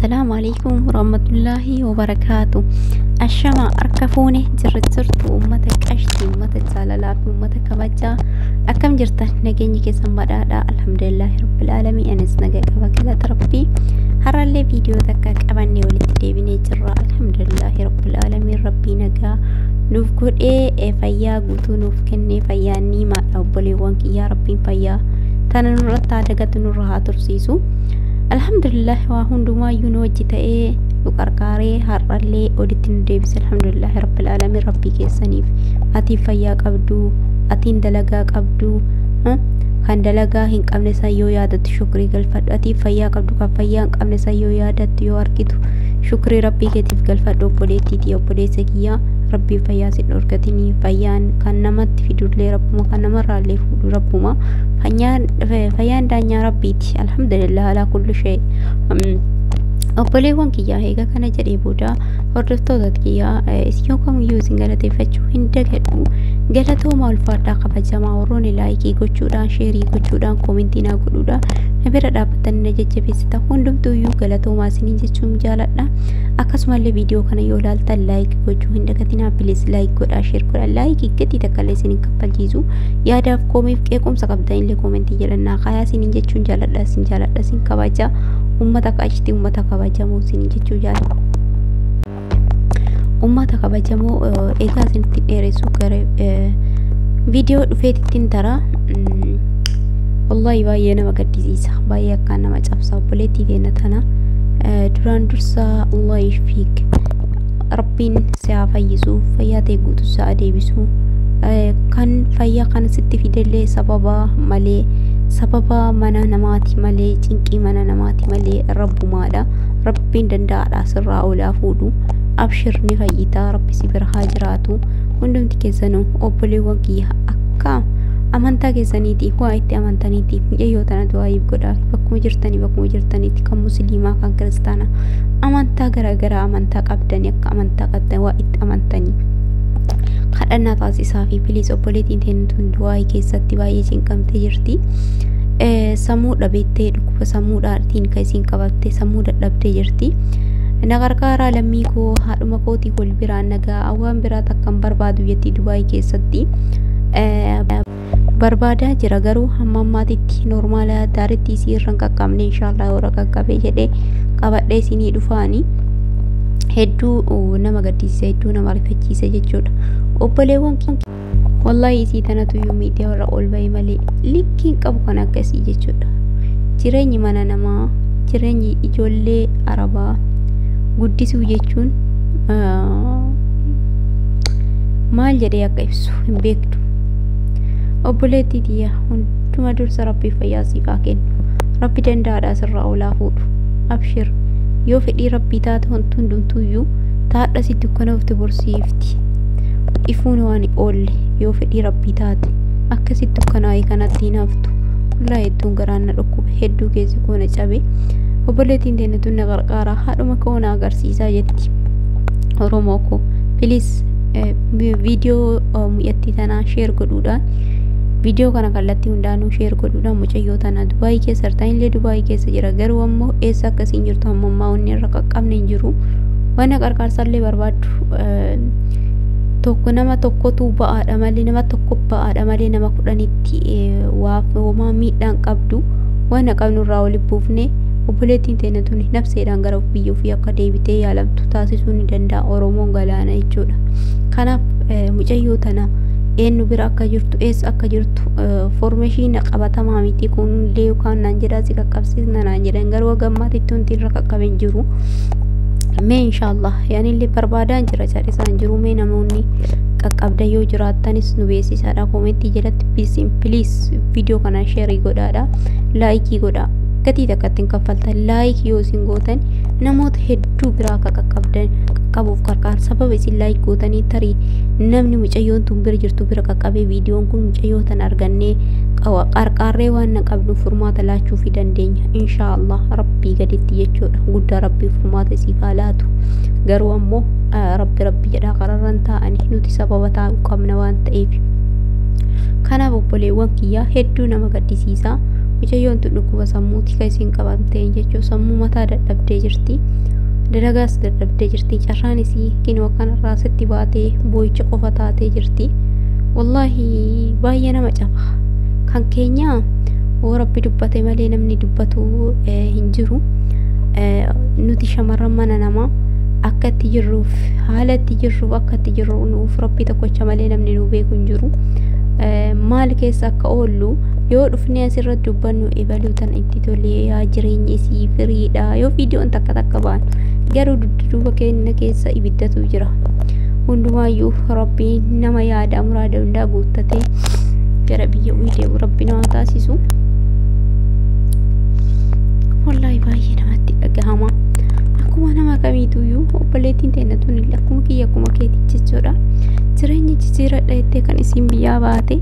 Assalaamu alaikum warahmatullaahi wabarakaatu. Ashamaa harka fuune jirra jirtu uummata qashtii, uummata jaalalaa fi uummata kabajaa akkam jirtan nageenyi keessan badhaadhaa alhamdulillaahi rabbil aalamiin anis nagaa qaba galata rabbii har'allee viidiyoo takka qabannee walitti deebinee jirra alhamdulillaahi rabbil aalamiin rabbii nagaa nuuf godhee fayyaa guutuu nuuf kennee fayyaa niimaadha obboleewwan kiyyaa rabbiin fayyaa tana nurratti haa dagatu nurra haa tursiisu. alhamdulillah waa hundumaayyuu nu wajji ta'ee nu qarqaaree har'allee walitti nu deebise alhamdulillah rabbil aalamiin rabbii keessaniif atiin fayyaa qabdu atiin dalagaa qabdu kan dalagaa hin qabne san yoo yaadattu shukrii galfadhu atiin fayyaa qabdu kan fayyaa hin qabne san yoo yaadattu yoo argitu shukrii rabbii keetiif galfadhu obboleettiiti obboleessa kiyyaa rabbiin fayyaa sin dhorkatinii fayyaan kan namatti fidullee rabbuma kan namarraallee fuudhu rabbuma fayyaan daanyaa rabbiiti alhamdulillah alaa kulli shee obboleewwan kiyyaa eega kana jedhee booda hordoftoota kiyyaa isin kamiyyuu isin galateeffachuu hin dagadhu galatooma ulfaadhaa kabajamaa warroonni laayikii gochuudhaan sheerii gochuudhaan koomentii naa godhuudhaan na bira dhaabbatanii na jajjabeessitan hundumtuuyyuu galatoomaa isiniin jechuun jaaladha akkasumallee viidiyoo kana yoo ilaaltan laayik gochuu hin dagatinaa bilis laayik godhaa sheer godhaa laayikii gadi takkallee isiniin kaffalchiisu yaadaaf koomiif qeequmsa qabdanillee koomentii jedhannaa kaayaa isiniin jechuun jaaladha isin jaaladha isin kabaja ummata qaashtii ummata kabajamoo isiniin jechuu jaaladha. ummata kabajamoo egaa isinitti dheeressu gara viidiyoo dhufeetittiin tara wallahi baay'ee nama gaddisiisa baay'ee akkaan nama cabsa obboleettii keenya tana duraan dursa allah ishfiik rabbiin si haa fayyisu fayyaa ta'e guutuu sa'a deebisu kan fayyaa kana sitti fidellee sababa malee sababa mana namaati malee cinqii mana namaati malee rabbumaadha rabbiin danda'aadha sirraa olaa fuudhu abshir ni fayyitaa rabbi si bira haa jiraatu hundumti keessanuu obboleewwan kiyya akka amantaa keessaniitiif waa itti amantaniitiif mijayyoo tanatu waa'eef godhaa bakkuma jirtanii bakkuma jirtaniitti kan musliimaa kan kiristaana amantaa garaagaraa amantaa qabdanii akka amantaa qabdan waa itti amantanii kadhannaa taasisaa fi biliis obboleettiin teenutuun du'aa'ii keessatti baay'ee cinqamtee jirti. Sammuu dhabeettee dhukkuba sammuudhaatiin kan isiin qabattee sammuu dadhabdee jirti. na gargaaraa lammii koo haadhuma kootii wal biraan nagaa waan biraa takkan barbaadu jetti dubaayii keessatti barbaadaa jira garuu hamma ammaatitti noormaala daaritti isii irra hin qaqqabne inshaallah warra qaqqabee jedhee qabadhee isinii dhufaani hedduu nama gaddisiisa hedduu nama rifachiisa jechuudha obboleewwan wallahi isii tanatu iyyuu miidiyaa irra ol bahee malee likkiin qabu kan akkasii jechuudha jireenyi mana namaa jireenyi ijoollee arabaa guddisuu jechuun maal jedhee akka ibsu hin beektu obboleettii tiyya hunduma dursa rabbii fayyaa siif haa kennu rabbi danda'aadha sirraa olaa fuudhu abshir yoo fedhii rabbii taate wanti hundumtuuyyuu taadha sitti ukkanofte borsiifti ifuun waan oolle yoo fedhii rabbii taate akkasitti ukkanaa'ee kanatti hin haftu wallahi hedduun garaan na dhukkube hedduu keessi koo na cabe obboleettiin teenyatuun na gargaaraa haadhuma koo na agarsiisaa jetti oromoo koo pilis viidiyoo mu'attii tanaa sheer godhuudhaan viidiyoo kana kallattii hundaanuu sheer godhuudhaan mucayyoo tana dubaayii keessa jirtanillee dubaayii keessa jira garuu ammoo eessa akkasiin jirtu amma ammaa wanni irra qaqqabne hin jiru wanna qarqaarsallee barbaaddu tokko nama tokkotu ba'aadha malee nama tokko ba'aadha malee nama kudhanitti waa homaa miidhaan qabdu wanna qabnurraa walitti buufne obboleettiin teenya tuni nafseedhaan gara biyya ofii akka deebitee yaalamtu taasisuu ni danda'a oromoon galaana jechuudha kanaaf mucayyoo tana eenyu bira akka jirtu eessa akka jirtu foormeeshiin qabatamaa miti kunillee yookaan naan jedhaa si qaqqabsiisna naan jedhan garuu gammaatitti wanti irra qaqqaben jiru mee inshaallah yaanillee barbaadaan jira cadhisaan jiru mee namoonni qaqqabda yoo jiraattanis nu beeksisaadha koomentii jalatti piliis viidiyoo kana sheerii godhaadha laayikii godhaa gatii takka ittiin kaffaltan laayik yoo isin gootan namoota hedduu biraa akka qaqqabdan qaqqabuuf qarqaar sababa isin laayik gootanii tarii namni mucayyoon tun bira jirtu bira qaqqabee viidiyoon kun mucayyoo tan argannee qarqaarree waan na qabnu furmaata laachuu fi dandeenya inshaallah rabbii gaditti jechuudha guddaa rabbii furmaata isiif haa laatu garuu ammoo rabbi rabbi jedhaa qararran taa'anii nuti sababa taa'uu qabna waan ta'eef kanaaf obboleewwan kiyyaa hedduu nama gaddisiisaa mucayyoon tun dhukkuba sammuuti kan isiin qabamtee jechuun sammuu mataa dadhabdee jirti dalagaas dadhabdee jirti carraan isii kinoo kanarraa sitti baatee boo'icha qofa taatee jirti wallaahi baay'ee nama caba kan keenya oo rabbi dubbate malee namni dubbatu hin jiru nuti shamarran mana namaa akka itti jirruuf haala itti jirruuf akka itti jirru nuuf rabbi tokkocha malee namni nu beeku hin jiru maal keessa akka oollu yoo dhufnee asirratti dubbannu ebaluu tan itti tolee yaa jireenya isii firiidha yoo viidiyoon takka takka ba'an garuu dudduuba keenya keessa ibiddatu jira hundumaayyuu rabbiin nama yaada muraada hundaa guuttatee gara biyya deebi'u rabbi nama taasisu wallaahi baay'ee namatti dhagahama akkuma nama kamiituyyuu obboleettiin teenya tun illee akkuma kiyya akkuma keetii jechuudha jireenya jijjiiradha jettee kan isiin biyyaa baate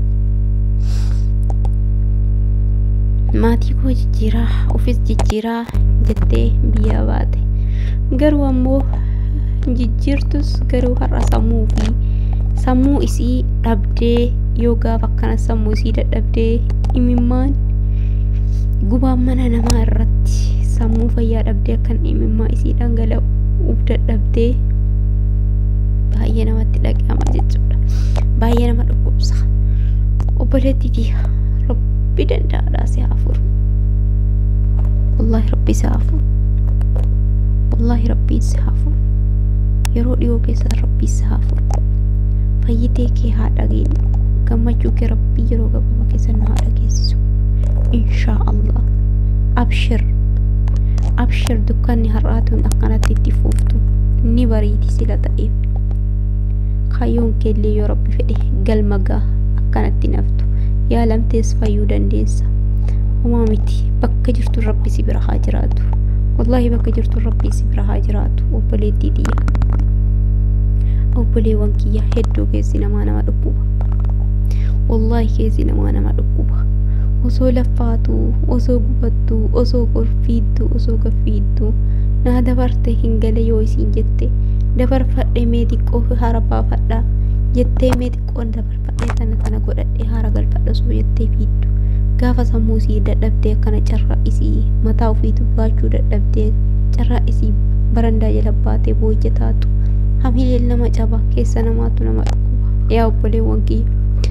maatii koo jijjiiraa ofis jijjiiraa jettee biyyaa baate garuu ammoo jijjiirtus garuu har'a sammuu fi sammuu isii dhabdee yoo gaafa akkana sammuu isii dadhabdee imimmaan gubaan mana namaa irratti sammuu fayyaa dhabdee akkan imimmaa isii dhangala'uuf dadhabdee baay'ee namatti dhaga'ama jechuudha baay'ee nama dhukkubsa obboleettii rabbi danda'aadhaa si haafuru wallaahi rabbi si haafuru wallaahi rabbiin si haafuru yeroo dhiyoo keessa rabbii si haafuru fayyitee kee haa dhageenyu gammachuu kee rabbii yeroo gabaabaa keessa nu haa dhageessisu inshaa allah abshir abshir dukkanni har'aatuun akkanatti itti fuuftu ni bariiti sila ta'eef kaayyoon keellee yoo rabbi fedhe galma gaa akkanatti naftu yaalamtees fayyuu dandeessa homaa miti bakka jirtu rabbi si bira haa jiraatu wallaahi bakka jirtu rabbi si bira haa jiraatu obboleettii xiyya obboleewwan kiyya hedduu keessi namaa nama dhukkuba wallaahi keessi namaa nama dhukkuba osoo laffaatu osoo gubattu osoo gorfiiddu osoo gaffiiddu naa dabarte hin gale yoo isiin jette dabarfadhe mee xiqqoo haara baafadha jettee mee xiqqoon dabarfadhe tana tana godhadhe haara galfadha osoo jettee fiiddu gaafa sammuu isii dadhabdee akkana carraa isii mataa ofiitu baachuu dadhabdee carraa isii barandaa jala baatee booyya taatu hamileen nama caba keessa namaatu nama dhukkuba yaa obboleewwan kiyya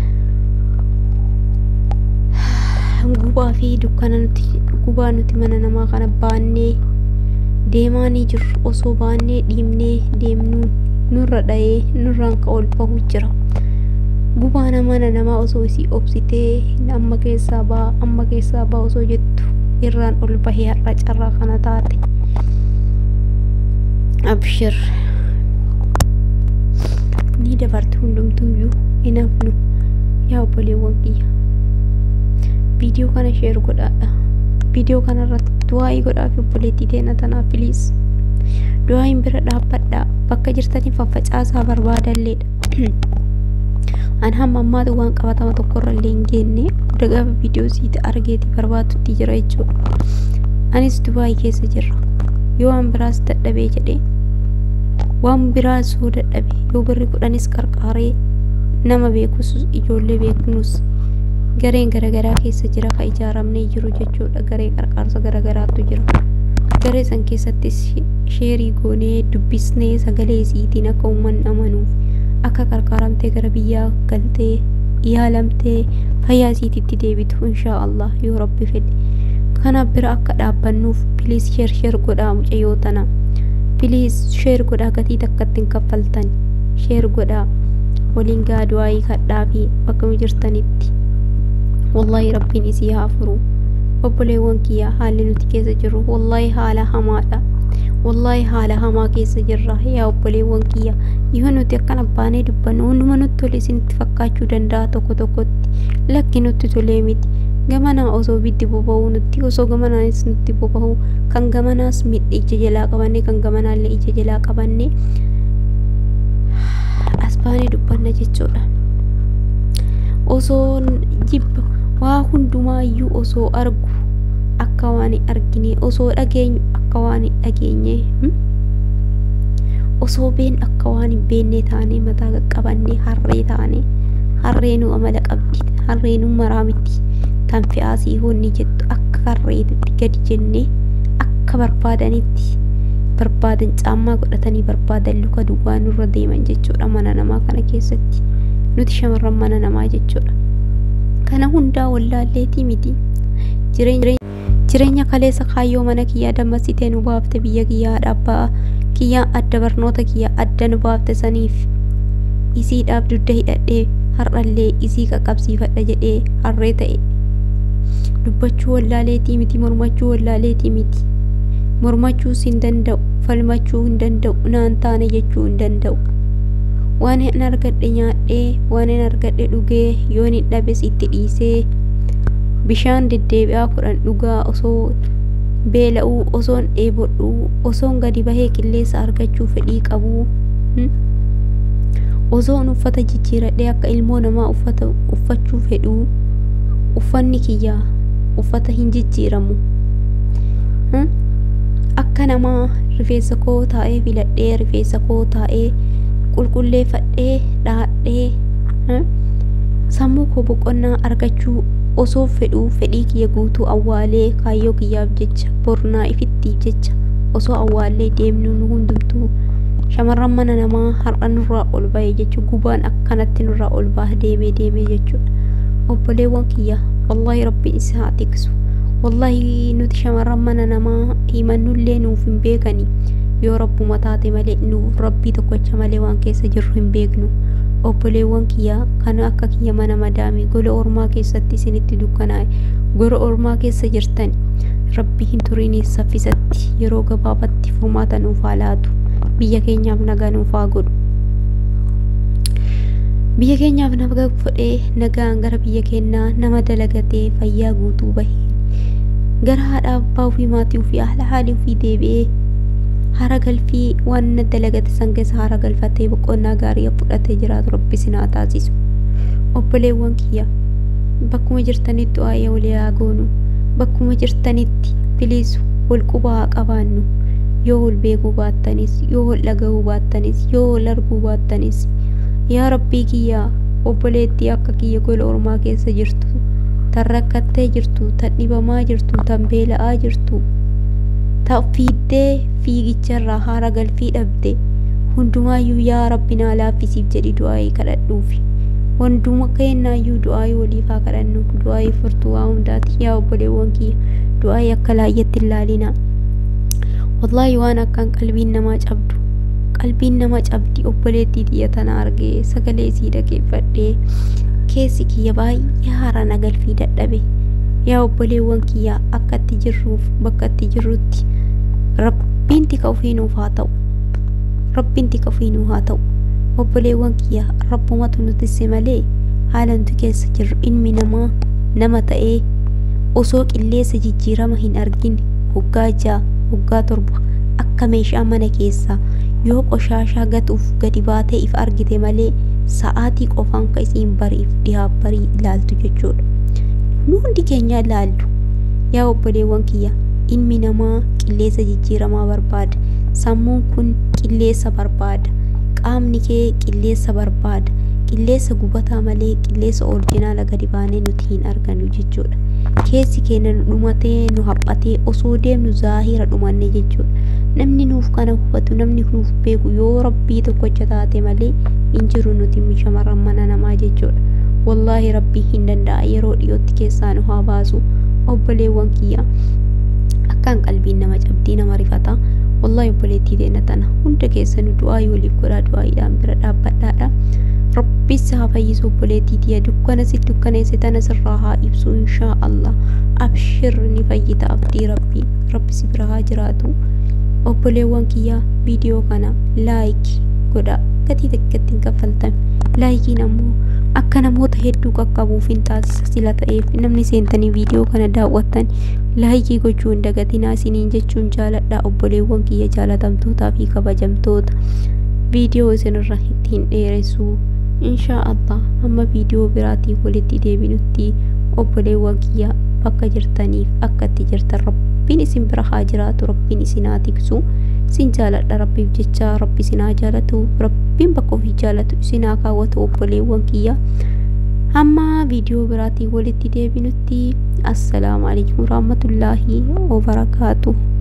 gubaa fi dukkana nuti gubaa nuti mana namaa kana baannee deemaanii jirru osoo baannee dhiibnee deemnu nurra dha'ee nurraan ka ol bahu jira gubaa mana namaa osoo isii obsitee amma keessaa baa amma keessaa baa osoo jettu irraan ol bahee har'a carraa kana taate abshir ni dabartu hundumtuuyyuu hin hafnu yaa obboleewwan kiyya viidiyoo kana sheer godhaadha viidiyoo kana irratti du'aa'ii godhaa fi obboleettii teenya tanaa piliis du'aa'iin bira dhaabbadhaa bakka jirtanii faffacaasaa barbaadalleedha an hamma ammaatu waan qabatama tokkorra illee hin geenne hunda gaafa viidiyoo siiti argeeti barbaatutti jira jechuudha anis du'aa'ii keessa jirra yoo waan biraas dadhabee jedhee waan biraas yoo dadhabe yoo birri kudhanis qarqaaree nama beekus ijoollee beeknus gareen garaagaraa keessa jira ka ijaaramnee jiru jechuudha garee qarqaarsa garaagaraatu jira garee san keessattis sheerii goonee dubbisnee sagalee isiitiin akka uummanni amanuuf akka qarqaaramtee gara biyyaa galtee yaalamtee fayyaa isiititti deebitu inshaa allah yoo rabbi fedhe kanaaf bira akka dhaabbannuuf piliis sheer sheer godhaa mucayyoo tana piliis sheer godhaa gatii takkatti hin kaffaltan sheer godhaa waliin gaaduwaayii kadhaa fi bakka jirtanitti wallaahi rabbiin isii haa furu obboleewwan kiyya haalli nuti keessa jirru wallaahi haala hamaadha wallaahi haala hamaa keessa jirra yaa obboleewwan kiyya yoo nuti akkana baanee dubbannu hunduma nutti tole isinitti fakkaachuu danda'a tokko tokkotti lakki nutti tolee miti gamanaa osoo biddi boba'uu nutti osoo gamanaanis nutti boba'uu kan gamanaas midhi ija jalaa qabanne kan gamanaallee ija jalaa qabanne as baanee dubbanna jechuudha osoo jibba waa hundumaayyuu osoo argu akka waan hin argine osoo dhageenyu akka waan hin dhageenye osoo been akka waan hin beenne taane mataa qaqqabanne harree taane harreenuu amala qabdi harreenuu maraa miti tan fe'aasii hoonni jettu akka karreetitti gadi jennee akka barbaadanitti barbaadan caammaa godhatanii barbaadan luka duwwaa nurra deeman jechuudha mana namaa kana keessatti nuti shamarran mana namaa jechuudha kana hundaa wallaalleetii miti jireenya kaleessa kaayyoo mana kiyyaa dammasitee nu baafte biyya kiyyaa dhabbaa kiyyaa adda barnoota kiyyaa adda nu baafte saniif isiidhaaf dudda hidhadhee har'allee isii qaqqabsiifadha jedhee harree ta'e dubbachuu wallaaleetii miti mormachuu wallaaleetii miti mormachuus hin danda'u falmachuu hin danda'u naan taane jechuu hin danda'u waan hin argadhe nyaadhee waan hin argadhe dhugee yoon hin dhabes itti dhiisee bishaan deddeebi'aa kudhan dhugaa osoo beela'uu osoon dheebodhuu osoon gadi bahee qilleensa argachuu fedhii qabuu osoon uffata jijjiiradhee akka ilmoo namaa uffata uffachuu fedhuu uffanni kiyyaa uffata hin jijjiiramu akka namaa rifeensa koo taa'ee filadhee rifeensa koo taa'ee qulqulleeffadhee dhaadhee sammuu koo boqonnaa argachuu osoo fedhuu fedhii kiyya guutuu awwaalee kaayyoo kiyyaaf jecha bornaa ifittiif jecha osoo awwaallee deemnu nu hundumtuu shamarran mana namaa har'a nurraa ol bahe jechuun gubaan akkanatti nurraa ol baha deemee deemee jechuudha obboleewwan kiyya wallaahi rabbiin isa haa tiksu wallaahi nuti shamarran mana namaa himannullee nuuf hin beekani yoo rabbuma taate malee nuuf rabbii tokkocha malee waan keessa jirru hin beeknu obboleewwan kiyya kana akka kiyya mana madaamii gola ormaa keessatti isinitti dukkanaa'e gola ormaa keessa jirtan rabbi hin turiiniif saffisatti yeroo gabaabatti furmaata nuuf haa laatu biyya keenyaaf nagaa nuuf haa godhu biyya keenyaaf nagaa godhee nagaan gara biyya keenyaa nama dalagatee fayyaa guutuu bahee gara haadha abbaa ofii maatii ofii haala haalii ofii deebi'ee hara galfii waan dalagate san keessa hara galfatee boqonnaa gaarii fudhatee jiraatu rabbi sinaa taasisu obboleewwan kiyya bakkuma jirtanitti waa'ee walii haa goonu bakkuma jirtanitti biliisu wal quba haa qabaannu yoo wal beekuu baattanis yoo wal dhagahuu baattanis yoo wal arguu baattanis yaa rabbii kiyya obboleettii akka kiyya gola ormaa keessa jirtu tan rakkattee jirtu tan dhibamaa jirtu tan beela'aa jirtu ta fiiddee fiigicharraa haara galfii dhabde hundumaayyuu yaa rabbi naa laaffisiif jedhi du'aayii kadhadhuufi hunduma keenyaayyuu du'aayii waliif haa kadhannu du'aayii furtuu waa hundaati yaa obboleewwan kiyya du'aayii akka laayyatti hin laalinaa wallaahi waan akkaan qalbiin namaa cabdu qalbiin nama cabdi obboleettii xiyya tana argee sagalee isii dhageeffadhee keessi kiyya baay'ee haara nagalfii dadhabe yaa obboleewwan kiyya akka itti jirruuf bakka itti jirrutti rabbiin tika ofii nuuf haa ta'u rabbiin tika ofii nuuf haa ta'u obboleewwan kiyya rabbumatu nutisse malee haala nuti keessa jirru ilmi namaa nama ta'ee osoo qilleensa jijjiirama hin argin waggaa ja'a waggaa torba akka meeshaa mana keessaa yoo qoshaashaa gatuuf gadi baatee if argite malee sa'aatii qofaan ka isiin bariif dhihaa barii ilaaltu jechuudha. Nu hundi keenya ilaallu yaa obboleewwan kiyya ilmi namaa qilleensa jijjiiramaa barbaada sammuun kun qilleensa barbaada qaamni kee qilleensa barbaada qilleensa gubataa malee qilleensa oorjinaala gadi baanee nuti hin argannu jechuudha. Keessi keenya nu dhumatee nu haphatee osoo deemnu zaahira dhumanne jechuudha. Namni nuuf kana hubatu namni nuuf beeku yoo rabbii tokkocha taate malee hin jiru nuti shamarran mana namaa jechuudha. Wallaahi rabbii hin danda'a yeroo dhiyootti keessaa nu haa baasu obboleewwan kiyya akkaan qalbiin nama cabdii nama rifata wallaahi obboleettii teenya tana hunda keessa nu du'aayii waliif godhaa du'aayiidhaan bira dhaabbadhaadha. Rabbis haa fayyisu obboleettii tiyya dukkana si dukkaneesse tana sirraa haa ibsu inshaa Allah abshir ni fayyita abdii rabbii rabbi si bira haa jiraatu obboleewwan kiyya viidiyoo kana laayik godha gatii xiqqeetti hin kaffaltame laayikiin ammoo akka namoota hedduu qaqqabuuf hin taasisa sila ta'eef namni seentanii viidiyoo kana daawwattan laayikii gochuu hin dagatinaa isiniin jechuun jaaladha obboleewwan kiyya jaalatamtootaa fi kabajamtoota viidiyoo isinirra ittiin dheeressuu inshaa allah hamma viidiyoo biraatiin walitti deebinutti obboleewwan kiyya bakka jirtaniif akka itti jirtan rabbiin isin bira haa jiraatu rabbiin isin haa tiksu isin jaaladha rabbiif jecha rabbi isin haa jaalatu rabbiin bakka ofii jaalatu isin haa kaawwatu obboleewwan kiyya hamma viidiyoo biraatiin walitti deebinutti assalaamu alaikum warahmatullaahi wabarakaatuh